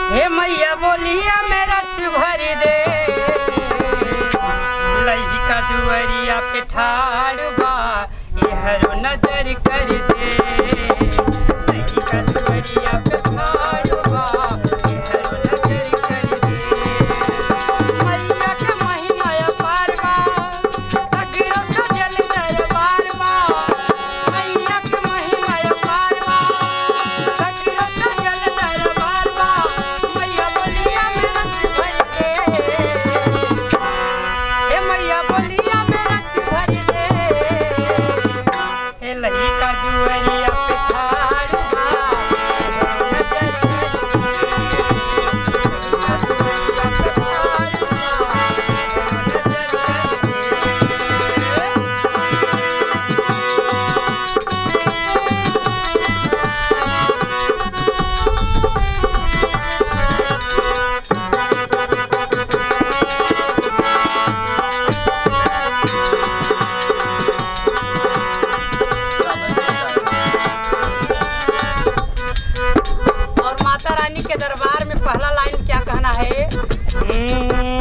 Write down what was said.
हे मैया बोलिया मेरा भरी दे लइका दुअरिया पे ठाड़ बा इहरो नजर कर दे लइका दुअरिया पे ठाड़ बा इहरो नजर कर दे मैया के महिमा अपार बा सगरो सजल दरबार बा मैया के महिमा अपार बा सगरो सजल दरबार बा मैया बोलिया मेरा भर दे हे मैया बोलिया मेरा भर दे हे लइका दुअरिया पे ठाड़ बा नजर कर और माता रानी के दरबार में पहला लाइन क्या कहना है